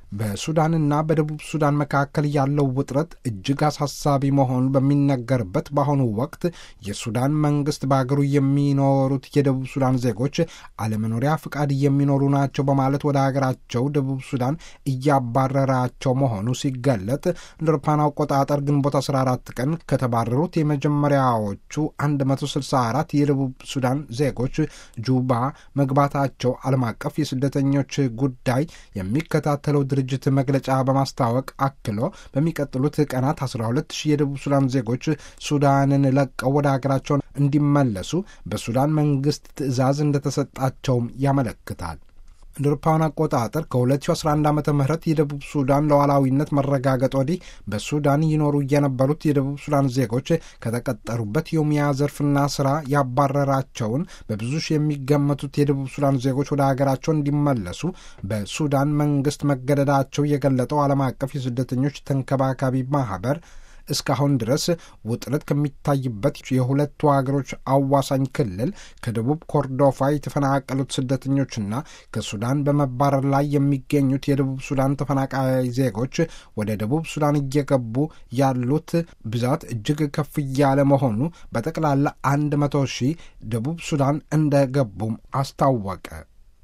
በሱዳንና በደቡብ ሱዳን መካከል ያለው ውጥረት እጅግ አሳሳቢ መሆኑ በሚነገርበት በአሁኑ ወቅት የሱዳን መንግስት በአገሩ የሚኖሩት የደቡብ ሱዳን ዜጎች አለመኖሪያ ፍቃድ የሚኖሩ ናቸው በማለት ወደ ሀገራቸው ደቡብ ሱዳን እያባረራቸው መሆኑ ሲገለጥ እንደ አውሮፓውያን አቆጣጠር ግንቦት 14 ቀን ከተባረሩት የመጀመሪያዎቹ 164 የደቡብ ሱዳን ዜጎች ጁባ መግባታቸው ዓለም አቀፍ የስደተኞች ጉዳይ የሚከታተለው ድርጅት መግለጫ በማስታወቅ አክሎ በሚቀጥሉት ቀናት 12 ሺህ የደቡብ ሱዳን ዜጎች ሱዳንን ለቀው ወደ ሀገራቸው እንዲመለሱ በሱዳን መንግስት ትዕዛዝ እንደተሰጣቸውም ያመለክታል። እንደ አውሮፓውያን አቆጣጠር ከ2011 ዓ ም የደቡብ ሱዳን ሉዓላዊነት መረጋገጥ ወዲህ በሱዳን ይኖሩ የነበሩት የደቡብ ሱዳን ዜጎች ከተቀጠሩበት የሙያ ዘርፍና ስራ ያባረራቸውን በብዙ ሺህ የሚገመቱት የደቡብ ሱዳን ዜጎች ወደ ሀገራቸው እንዲመለሱ በሱዳን መንግስት መገደዳቸው የገለጠው ዓለም አቀፍ የስደተኞች ተንከባካቢ ማህበር እስካሁን ድረስ ውጥረት ከሚታይበት የሁለቱ ሀገሮች አዋሳኝ ክልል ከደቡብ ኮርዶፋ የተፈናቀሉት ስደተኞችና ከሱዳን በመባረር ላይ የሚገኙት የደቡብ ሱዳን ተፈናቃይ ዜጎች ወደ ደቡብ ሱዳን እየገቡ ያሉት ብዛት እጅግ ከፍ እያለ መሆኑ በጠቅላላ አንድ መቶ ሺህ ደቡብ ሱዳን እንደገቡም አስታወቀ።